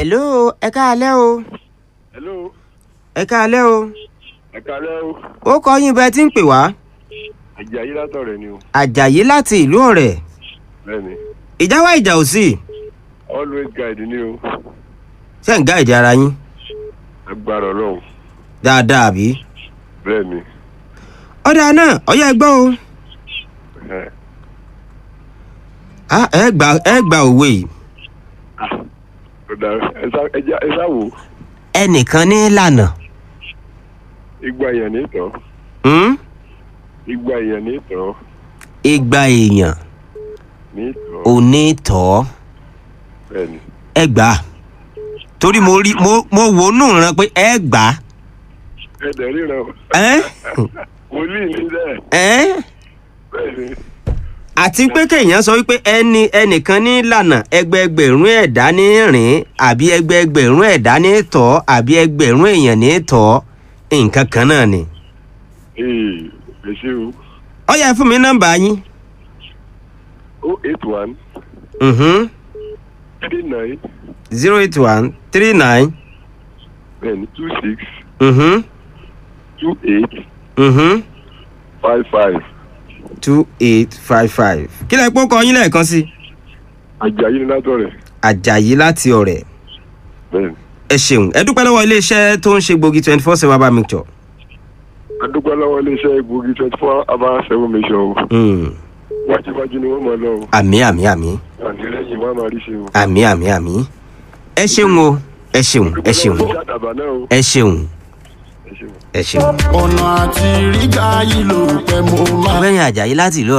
hello ẹ káalẹ́ o hello ẹ káalẹ́ o ẹ kálẹ́ o ó kọ yín bẹ́ẹ̀ tí ń pè wá àjàyí látọ̀rẹ́ ni o àjàyí láti ìlú ọ̀rẹ́ bẹ́ẹ̀ni ìjà wá ìjà ò sí always guide ni o ṣé ń gáìdì ara yín agbára ọlọ́run dáadáa àbí. bẹ́ẹ̀ni ọ̀dà náà ọ̀yá ẹ gbọ́ o ẹ Ah, ẹ gbà ẹ gbà òwe yìí ọ̀dà ẹ sá- ẹ já- ẹ sá wò ẹnìkan ní lànà igba èèyàn ní ìtàn hmm? igba èèyàn ní ìtàn igba èèyàn ní ìtàn ò ní tọ́ bẹ́ẹ̀ni ẹ gbà á. torí mo rí mo mo wò ó nù rán pé ẹ gbà á. ẹ dẹ̀ ríran o ẹ́ wòlíì ní dẹ́ ẹ́ bẹ́ẹ̀ni àti pé kéèyàn sọ wípé ẹni ẹnìkan ní lànà ẹgbẹẹgbẹ̀rún ẹ̀dá ní rìn àbí ẹgbẹẹgbẹ̀rún ẹ̀dá ní tọ́ àbí ẹgbẹ̀rún èèyàn ní tọ́ nǹkan kan náà ni. ee ẹ ṣe o ó yẹ fún mi nọ́mbà yín. o eight one Mhm. three nine zero eight one three nine bẹ́ẹ̀ni two six mhm two eight mhm five five two eight five five. kí lẹ pọ́ kọ yín lẹ́ẹ̀kan sí. àjàyí ní látọ̀rẹ́ àjàyí láti ọ̀rẹ́ bẹ́ẹ̀ni ẹ ṣeun ẹ dúpẹ́ lọ́wọ́ iléeṣẹ́ tó ń ṣe gbòógì twenty four seven bar mixture. adúgbò lọ́wọ́ iléeṣẹ́ egbògi twenty four hour seven mission o Mm. wájúwájú ni wọ́n mọ̀ lọ o àmì àmì àmì àtìlẹ́yìn wọn máa rí ṣe o. àmì àmì àmì ẹ ṣeun o ẹ ṣeun ẹ ṣeun ṣàdàbà náà o ẹ ṣeun ẹ ṣeun. ẹ ṣeun. ọ̀nà àti rígbà yìí ló pẹ́ mo máa. ọgbẹ́yìn àjàyí láti ìlú